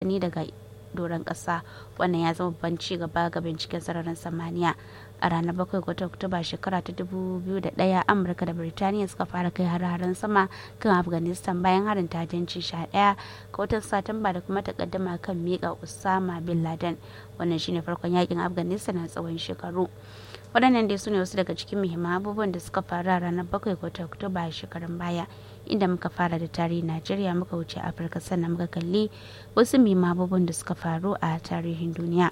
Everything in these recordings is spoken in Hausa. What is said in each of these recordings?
saƙonni daga doron ƙasa wannan ya zama babban ci gaba ga binciken sararin samaniya a ranar bakwai ga oktoba shekara ta 2001 amurka da birtaniya suka fara kai har-haren sama kan afghanistan bayan harin tajanci sha ɗaya ga watan satumba da kuma takaddama kan miƙa usama bin laden wannan shine farkon yakin afghanistan na tsawon shekaru waɗannan dai su ne wasu daga cikin muhimman abubuwan da suka faru a ranar bakwai ga oktoba a shekarun baya inda muka fara da tarihin najeriya muka wuce afirka sannan muka kalli wasu muhimman abubuwan da suka faru a tarihin duniya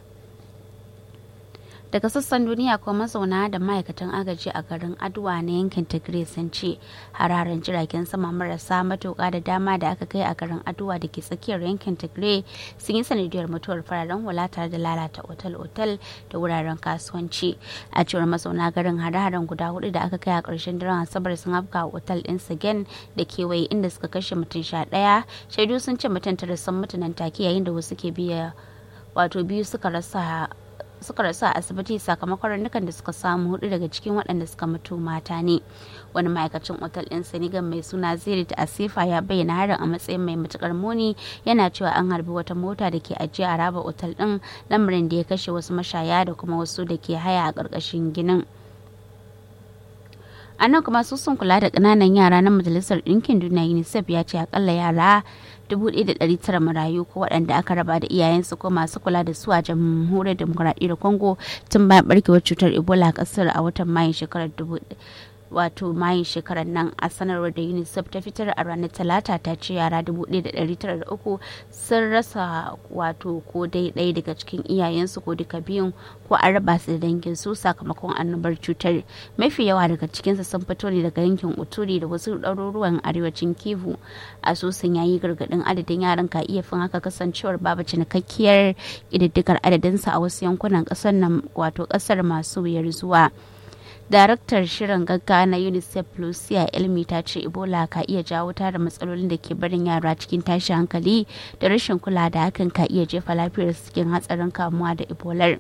daga sassan duniya ko mazauna da ma'aikatan agaji a garin aduwa na yankin tigray sun ce hararen jiragen sama marasa matuƙa da dama da aka kai a garin aduwa da ke tsakiyar yankin tigray sun yi sanadiyar mutuwar fararen hula tare da lalata otal-otal da wuraren kasuwanci a cewar mazauna garin hare-haren guda hudu da aka kai a ƙarshen daren asabar sun afka a otal ɗin sagen da kewaye inda suka kashe mutum sha ɗaya shaidu sun ce mutum tara sun mutu nan take yayin da wasu ke biya wato biyu suka rasa suka rasu a asibiti sakamakon raunukan da suka samu hudu daga cikin waɗanda suka mutu mata ne wani ma'aikacin otal ɗin senegal mai suna zirit asifa ya bayyana harin a matsayin mai matukar muni yana cewa an harbi wata mota da ke ajiye a raba otal ɗin lamarin da ya kashe wasu mashaya da kuma wasu da ke haya a ƙarƙashin ginin a nan kuma sun kula da ƙananan yara na majalisar ɗinkin duniya unicef ya ce akalla yara 1,900 marayu ko waɗanda aka raba da iyayensu ko masu kula da su a jamhuriyar demokuraɗiyyar congo tun bayan barkewar cutar ebola a ƙasar a watan mayun shekarar wato mayin shekarar nan a sanarwar da unicef ta fitar a ranar talata ta ce yara 1,903 sun rasa wato ko dai ɗaya daga cikin iyayensu ko duka biyun ko an raba su da dangin su sakamakon annobar cutar mafi yawa daga cikinsu sun fito ne daga yankin uturi da wasu ɗaruruwan arewacin kivu asusun yayi gargaɗin adadin yaran ka iya fin haka kasancewar babu cinikakkiyar ƙididdigar adadinsa a wasu yankunan ƙasar nan wato ƙasar masu wuyar zuwa daraktar shirin gaggawa na unicef lucia elmi ta ce ebola ka iya jawo tara matsalolin da ke barin yara cikin tashin hankali da rashin kula da hakan ka iya jefa lafiyar cikin hatsarin kamuwa da ebolar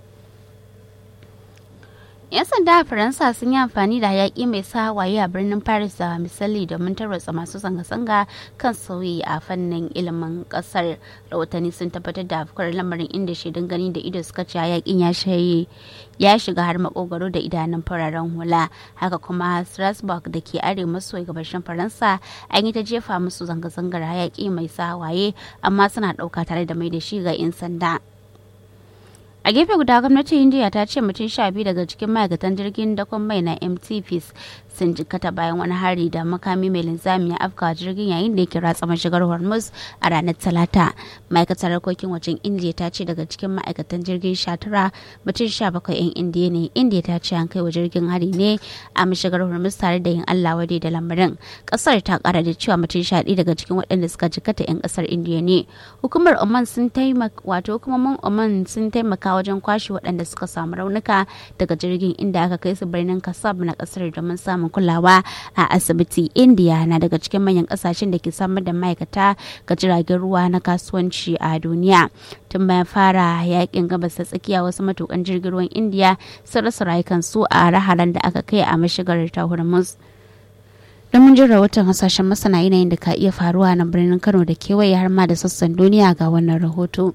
'yan sanda a faransa sun yi amfani da yaƙi mai sa hawaye a birnin paris da misali domin tarwatsa masu zanga-zanga kan sauyi a fannin ilimin ƙasar rahotanni sun tabbatar da afkuwar lamarin inda shaidun gani da ido suka ce yaƙin ya shaye ya shiga har makogaro da idanun fararen hula haka kuma strasbourg da ke arewa maso gabashin faransa an yi ta jefa musu zanga-zangar hayaƙi mai sa hawaye amma suna ɗauka tare da mai da shi ga 'yan sanda a gefe guda gwamnatin india ta ce mutum sha biyu daga cikin ma'aikatan jirgin dakon mai na mt peace sun jikkata bayan wani hari da makami mai linzami ya afka jirgin yayin da yake ratsa mashigar hormuz a ranar talata ma'aikatar harkokin wajen india ta ce daga cikin ma'aikatan jirgin sha tara mutum sha bakwai yan indiya ne india ta ce an kai wa jirgin hari ne a mashigar hormuz tare da yin allah wade da lamarin kasar ta kara da cewa mutum sha ɗaya daga cikin waɗanda suka jikkata yan kasar indiya ne hukumar oman sun taimaka wato hukumomin oman sun taimaka wajen kwashe waɗanda suka samu raunuka daga jirgin inda aka kai su birnin kasab na kasar domin samun kulawa a asibiti india na daga cikin manyan kasashen da ke samar da ma'aikata ga jiragen ruwa na kasuwanci a duniya tun bayan fara yakin gabas ta tsakiya wasu matukan jirgin ruwan india sun rasa rayukansu a raharan da aka kai a mashigar ta hormuz don mun jin rahoton hasashen masana yanayin da ka iya faruwa na birnin kano da kewaye har ma da sassan duniya ga wannan rahoto.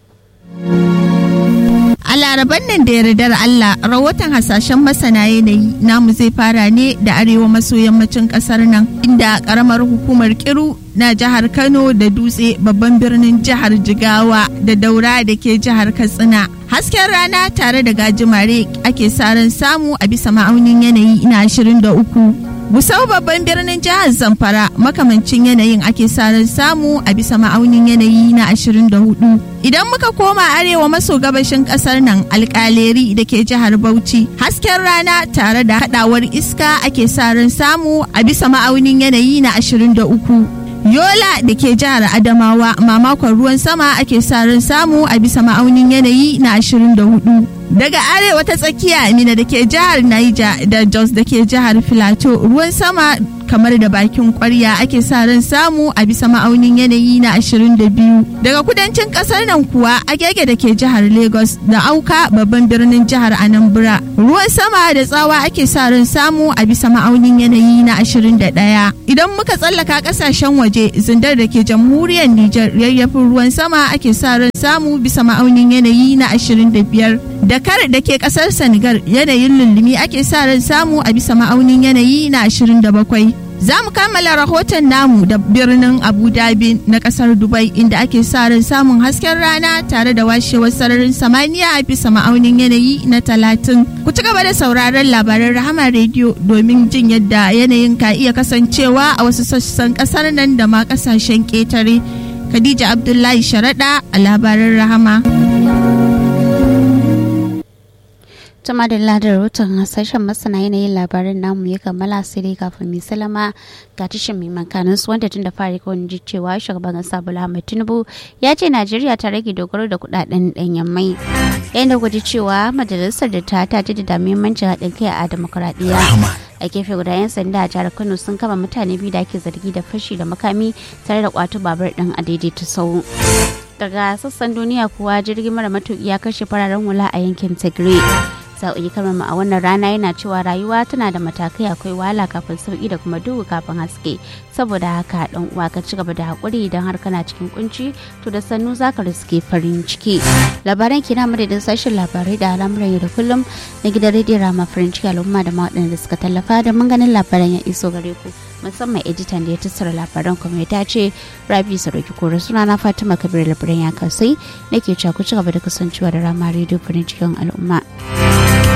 A laraban nan da yardar Allah rahoton hasashen masana yanayi namu zai fara ne da arewa maso yammacin kasar nan inda karamar hukumar kiru na jihar Kano da dutse babban birnin jihar Jigawa da daura da ke jihar Katsina. Hasken rana tare da gajimare ake saran samu a bisa ma'aunin yanayi na 23. Gusau babban birnin jihar Zamfara makamancin yanayin ake saran samu a bisa ma'aunin yanayi na 24. Idan muka koma arewa maso gabashin kasar nan alkaleri da ke jihar Bauchi, hasken rana tare da hadawar iska ake saran samu a bisa ma'aunin yanayi na 23. Yola da ke jihar Adamawa mamakon ruwan sama ake sa ran samu a bisa ma'aunin yanayi na 24. daga arewa ta tsakiya Amina da ke jihar Niger da Jos da ke jihar Filato ruwan sama kamar da bakin kwarya ake sa ran samu a bisa ma'aunin yanayi na 22 daga kudancin kasar nan kuwa agege da ke jihar Lagos da auka babban birnin jihar Anambra ruwan sama da tsawa ake sa ran samu a bisa ma'aunin yanayi na 21 idan muka tsallaka kasashen waje zindar da ke jamhuriyar Nijar yayyafin ruwan sama ake sa ran samu bisa ma'aunin yanayi na 25 Dakar da ke kasar Senegal yanayin lullumi ake sa ran samu a bisa ma'aunin yanayi na 27 Za mu kammala rahoton namu da birnin Abu Dhabi na kasar Dubai inda ake sa ran samun hasken rana tare da washewar sararin samaniya a bisa ma'aunin yanayi na talatin. Ku ci gaba da sauraron labaran Rahama rediyo domin jin yadda yanayin ka iya kasancewa a wasu sassan kasar nan da ma kasashen ƙetare. Khadija Abdullahi Sharaɗa a labaran Rahama. Tuma da ladar rahoton hasashen masana yanayin labaran namu ya kammala sai dai kafin mai salama ga tashin mai makanin su wanda tun da fari kawai ji cewa shugaban kasa Bola Ahmed Tinubu ya ce Najeriya ta rage dogaro da kudaden danyen mai. Yayin da gwaji cewa majalisar da ta ta da muhimmancin haɗin kai a demokuraɗiyya. a gefe guda 'yan sanda a jihar kano sun kama mutane biyu da ake zargi da fashi da makami tare da kwato babur din a daidaita sau daga sassan duniya kuwa jirgin mara matuƙi ya kashe fararen hula a yankin tigray sa'o'i kamar a wannan rana yana cewa rayuwa tana da matakai akwai wahala kafin sauki da kuma duhu kafin haske saboda haka dan uwa ka ci gaba da hakuri idan har kana cikin kunci to da sannu zaka riske farin ciki labaran kina madadin sashen labarai da al'amuran yau da kullum na gidan rediyo rama farin ciki al'umma da ma waɗanda suka tallafa da mun ganin labaran ya iso gare ku musamman editan da ya tattara labaran kuma ya ce rabi saroki kore suna na fatima kabir labaran ya kasai nake cewa ku ci gaba da kasancewa da rama rediyo farin cikin al'umma